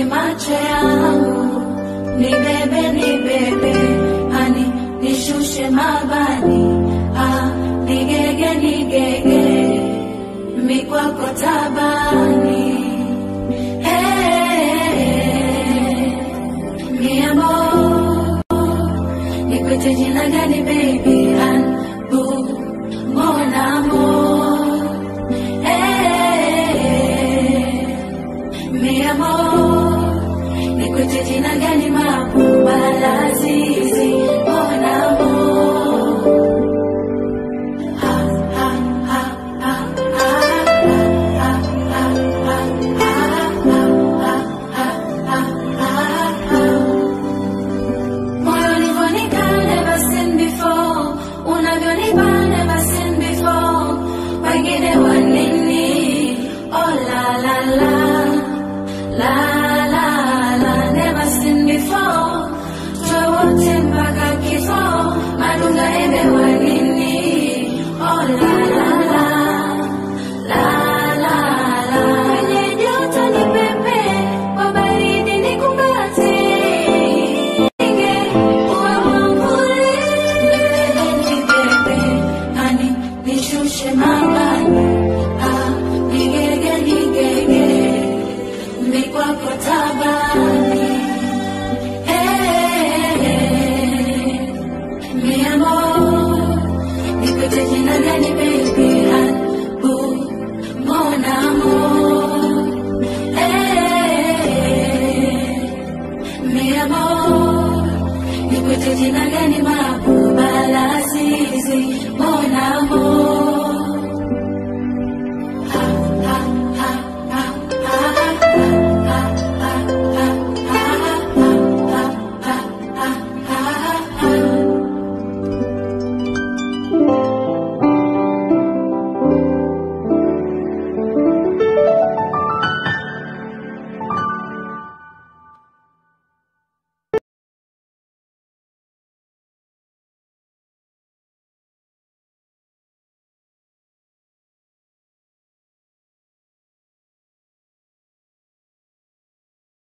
ni macho yangu, ni bebe ni bebe, ani nishushe mabani, ah, nigege nigege, mikwako tabani. Hey, mi amor, nikwite jina gani baby, an bu, mon amor. Hey, mi amor, nikwite jina gani mabuba lazizi, mon amor. Ha, ha, ha, ha, ha, ha, ha, ha, ha, ha, ha, ha. Moyo ulivyonika never seen before, unavyonipa never seen before. Wengine wa nini? Oh la la la, la la la, never seen before. Tuwe wote mpaka kifo, madunga embe wa nini? Oh la la la, la la la. Kwenye joto ni pepe, kwa baridi ni kumbate. Nishushe mabani, ah, nigege nigege, mikwako tabani. Hey, mi amor, nikwite jina gani baby, ah, bu, mon amor. Hey, mi amor, nikwite jina gani ma